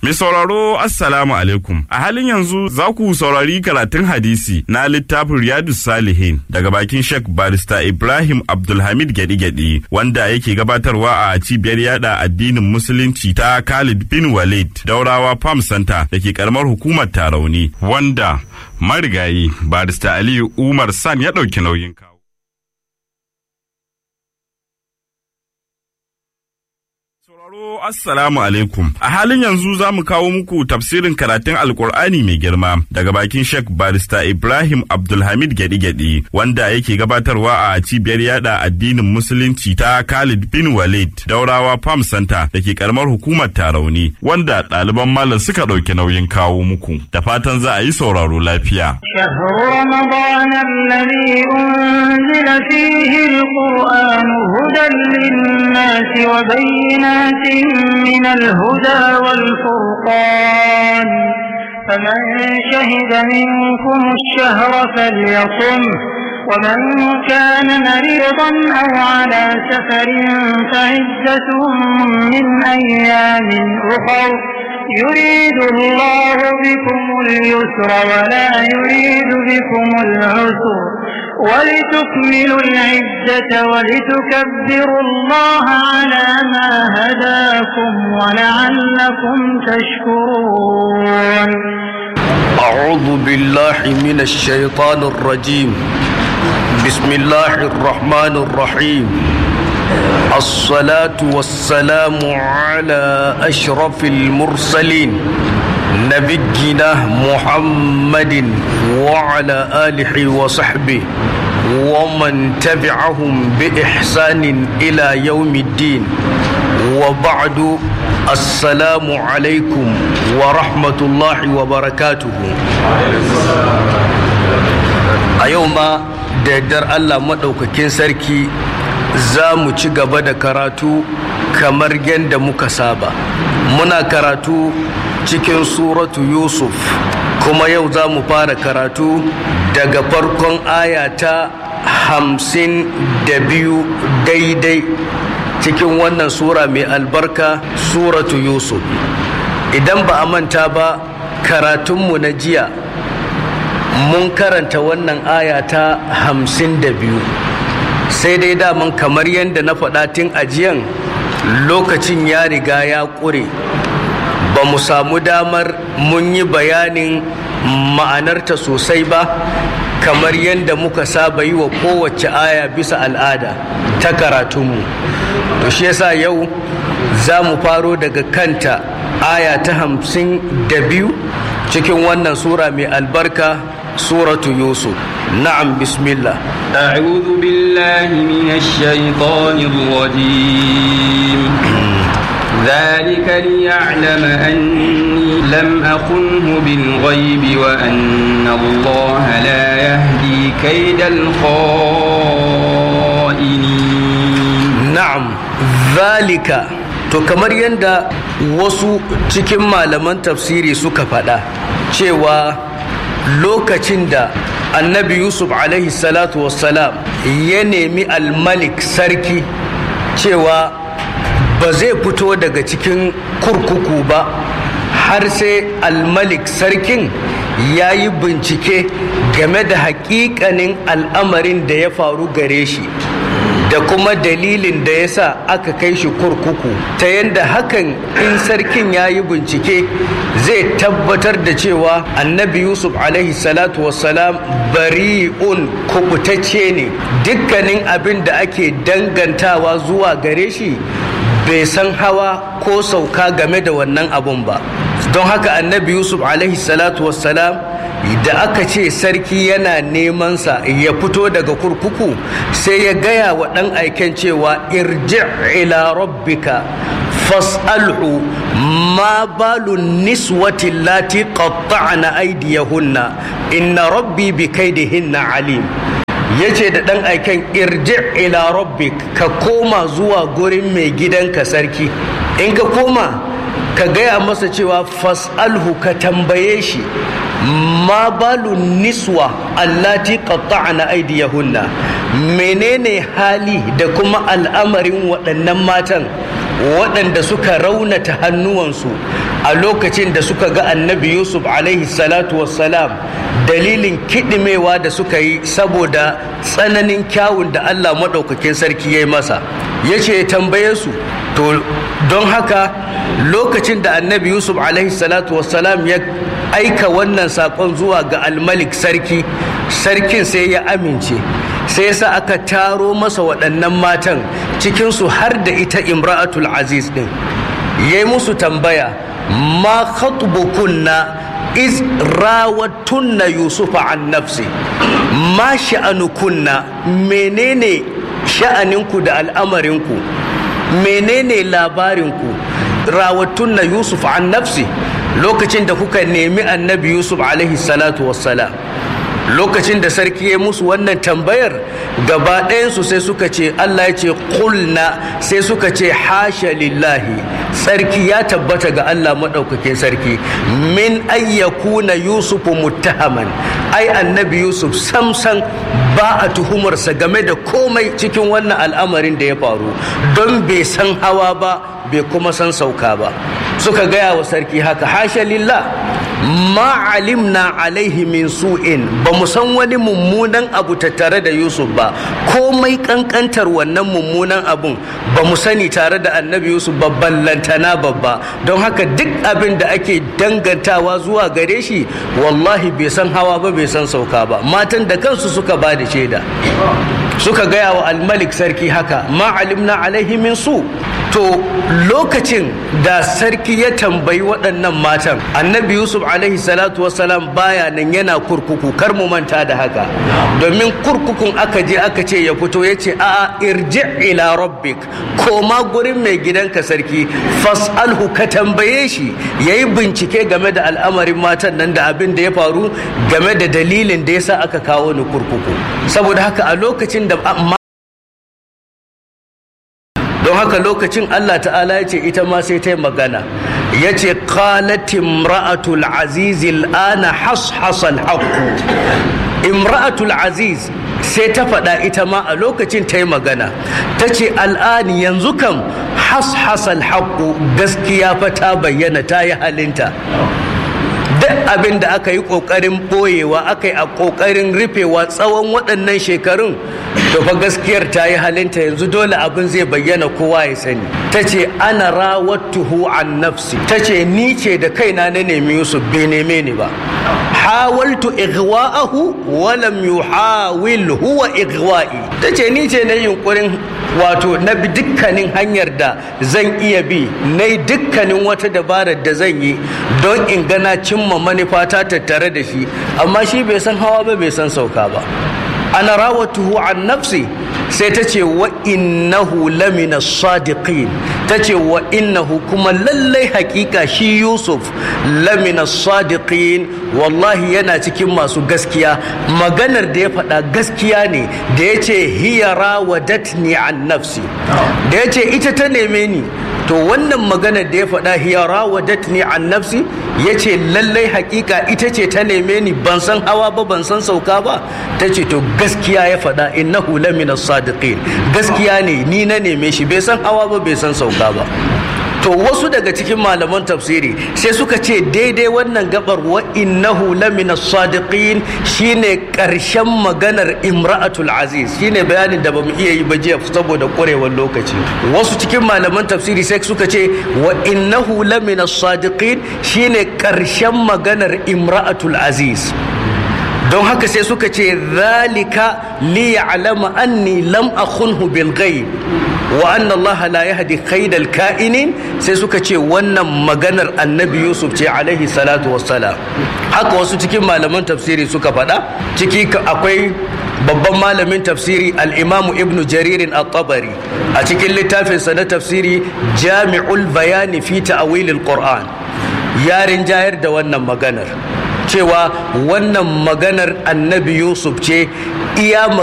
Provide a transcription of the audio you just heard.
Mai sauraro Assalamu alaikum. A halin yanzu za ku saurari karatun hadisi na littafin Riyadu Salihin daga bakin Sheikh Barista Ibrahim Abdulhamid Gedi-Gedi wanda yake gabatarwa a cibiyar yada addinin Musulunci ta Khalid bin Walid Daurawa Farm Center da ke karamar hukumar Tarauni wanda marigayi Barista Aliyu Umar San ya ɗauki nauyin kawo. Sauraro Assalamu alaikum. A halin yanzu za mu kawo muku tafsirin karatun Alkur'ani mai girma daga bakin Sheikh Barista Ibrahim Abdulhamid Gedi-Gedi wanda yake gabatarwa a cibiyar yada addinin Musulunci ta Khalid bin Walid Daurawa Farm Center da ke karamar hukumar Tarauni wanda ɗaliban malam suka ɗauki nauyin kawo muku. Da fatan za a yi sauraro lafiya. شهر رمضان الذي أنزل فيه القرآن هدى للناس وبينات من الهدى والفرقان فمن شهد منكم الشهر فليصم ومن كان مريضا أو على سفر فعزة من أيام أخر يريد الله بكم اليسر ولا يريد بكم العسر ولتكملوا العدة ولتكبروا الله على ما هداكم ولعلكم تشكرون أعوذ بالله من الشيطان الرجيم بسم الله الرحمن الرحيم الصلاة والسلام على أشرف المرسلين نبينا محمد وعلى آله وصحبه ومن تبعهم بإحسان إلى يوم الدين وبعد السلام عليكم ورحمة الله وبركاته أيوم دردر الله مدوككين سركي za mu ci gaba da karatu kamar yadda muka saba muna karatu cikin suratu yusuf kuma yau za mu fara karatu daga farkon aya ta hamsin da biyu daidai cikin wannan sura mai albarka suratu yusuf idan ba a manta ba karatunmu na jiya mun karanta wannan aya ta hamsin da biyu sai dai daman kamar yadda na faɗa tun ajiyan lokacin ya riga ya ƙure ba mu samu damar mun yi bayanin ma'anarta sosai ba kamar yadda muka saba yi wa kowace aya bisa al'ada ta karatunmu to shi yasa yau za mu faro daga kanta aya ta hamsin da biyu cikin wannan sura mai albarka suratu yusuf na'am bismillah أعوذ بالله من الشيطان الرجيم ذلك ليعلم أني لم أخنه بالغيب وأن الله لا يهدي كيد الخائنين na'am zalika to kamar yadda wasu cikin malaman tafsiri suka faɗa cewa lokacin da annabi yusuf alaihi salatu wassalam ya nemi almalik sarki cewa ba zai fito daga cikin kurkuku ba har sai almalik sarkin ya yi bincike game da hakikanin al'amarin da ya faru gare shi da kuma dalilin da ya sa aka kai shi kurkuku ta yadda hakan in sarkin ya yi bincike zai tabbatar da cewa annabi yusuf alaihi salatu wassalam bari'un kubutacce ne dukkanin abin da ake dangantawa zuwa gare shi bai san hawa ko sauka game da wannan abun ba don haka annabi yusuf alaihi salatu wassalam da aka ce sarki yana nemansa ya fito daga kurkuku sai ya gaya wa ɗan aiken cewa irji ila rabbika fas'alhu ma balu niswati lati qatta'na aydiyahunna inna rabbi bi kaidihinna alim yace da ɗan aiken irji ila rabbik ka koma zuwa gurin mai gidanka sarki in ka koma ka gaya masa cewa fas'alhu ka tambaye shi ma balu niswa allati qatta'na aydiyahunna menene hali da kuma al'amarin waɗannan matan waɗanda suka raunata hannuwansu a lokacin da suka ga annabi yusuf alaihi salatu wassalam dalilin kiɗimewa da suka yi saboda tsananin kyawun da allah maɗaukakin sarki ya yi masa ya ce ya tambaye su to don haka lokacin da annabi yusuf alaihi salatu wassalam ya aika wannan saƙon zuwa ga almalik sarki sarkin sai ya amince sai yasa aka taro masa waɗannan matan cikinsu har da ita imra'atul aziz ɗin ya yi musu tambaya ma khatbukunna iz rawattunna yusufa an nafsi ma sha'anukunna menene sha'aninku da al'amarinku menene labarinku rawattunna yusuf an nafsi lokacin da kuka nemi annabi yusuf alaihi salatu wassalam lokacin da sarki ya musu wannan tambayar gaba ɗayansu sai suka ce Allah ya ce kulna sai suka ce hasha lillahi sarki ya tabbata ga Allah maɗaukakin sarki min ayyakuna yusufu muttahaman ai annabi yusuf samsan ba a tuhumarsa game da komai cikin wannan al'amarin da ya faru don bai san hawa ba bai kuma san sauka ba suka gaya wa sarki haka hasha lillah ma alimna alaihi min su'in ba mu san wani mummunan abu tattare da yusuf ba komai kankantar wannan mummunan abun ba mu sani tare da annabi yusuf ba ballantana babba don haka duk abin da ake dangantawa zuwa gare shi wallahi bai san hawa ba bai san sauka ba matan da kansu suka ba da shaida suka gaya wa almalik sarki haka ma alimna alaihi min su to lokacin da sarki ya tambayi waɗannan matan annabi yusuf alaihi salatu wasalam baya nan yana kurkuku kar mu manta da haka domin kurkukun aka je aka ce ya fito ya ce a'a irji ila rabbik koma gurin mai gidanka sarki fas'alhu ka tambaye shi yayi bincike game da al'amarin matan nan da abin da ya faru game da dalilin da yasa aka kawo ni kurkuku saboda haka a lokacin da don haka lokacin Allah ta'ala ya ce ita ma sai ta yi magana ya ce imra'atul aziz ana hashasal haqqu imra'atul aziz sai ta faɗa ita ma a lokacin ta yi magana ta ce al'ani yanzu kam hashasal haqqu gaskiya fa ta bayyana ta yi halinta duk abin da aka yi ƙoƙarin ɓoyewa aka yi a ƙoƙarin rufewa tsawon waɗannan shekarun to fa gaskiyar ta yi halinta yanzu dole abin zai bayyana kowa ya sani ta ce ana rawattuhu an nafsi ta ce ni ce da kaina na nemi yusuf bai neme ni ba hawaltu igwa'ahu walam yuhawil huwa igwa'i ta ce ni ce na yunkurin wato na bi dukkanin hanyar da zan iya bi na yi dukkanin wata dabarar da zan yi don in gana cimma manufata tattare da shi amma shi bai san hawa ba bai san sauka ba ana rawatuhu an nafsi sai ta ce wa innahu lamina sadiqin ta ce wa innahu kuma lallai hakika shi yusuf lamina sadiqin wallahi yana cikin masu gaskiya maganar da ya faɗa gaskiya ne da ya ce hiya rawadatni an nafsi da ya ce ita ta neme ni to wannan maganar da ya faɗa hiya rawadatni an nafsi ya ce lallai hakika ita ce ta neme ni ban san hawa ba ban san sauka ba ta ce to gaskiya ya faɗa innahu lamina sadiqin gaskiya ne ni na neme shi bai san hawa ba bai san sauka ba to wasu daga cikin malaman tafsiri sai suka ce daidai wannan gabar wa innahu lamina sadiqin shine karshen maganar imra'atul aziz shine bayanin da bamu iya yi ba jiya saboda kurewar lokaci wasu cikin malaman tafsiri sai suka ce wa innahu lamina sadiqin shine karshen maganar imra'atul aziz don haka sai suka ce zalika li ya'lama anni lam akhunhu bil ghaib wa anna Allah la yahdi kaidal ka'inin sai suka ce wannan maganar annabi Yusuf ce alaihi salatu wassalam haka wasu cikin malaman tafsiri suka faɗa ciki akwai babban malamin tafsiri al-imamu ibnu jaririn at-tabari a cikin littafinsa na tafsiri jami'ul bayani fi ta'wilil qur'an yarin jayar da wannan maganar cewa wannan maganar annabi yusuf ce iya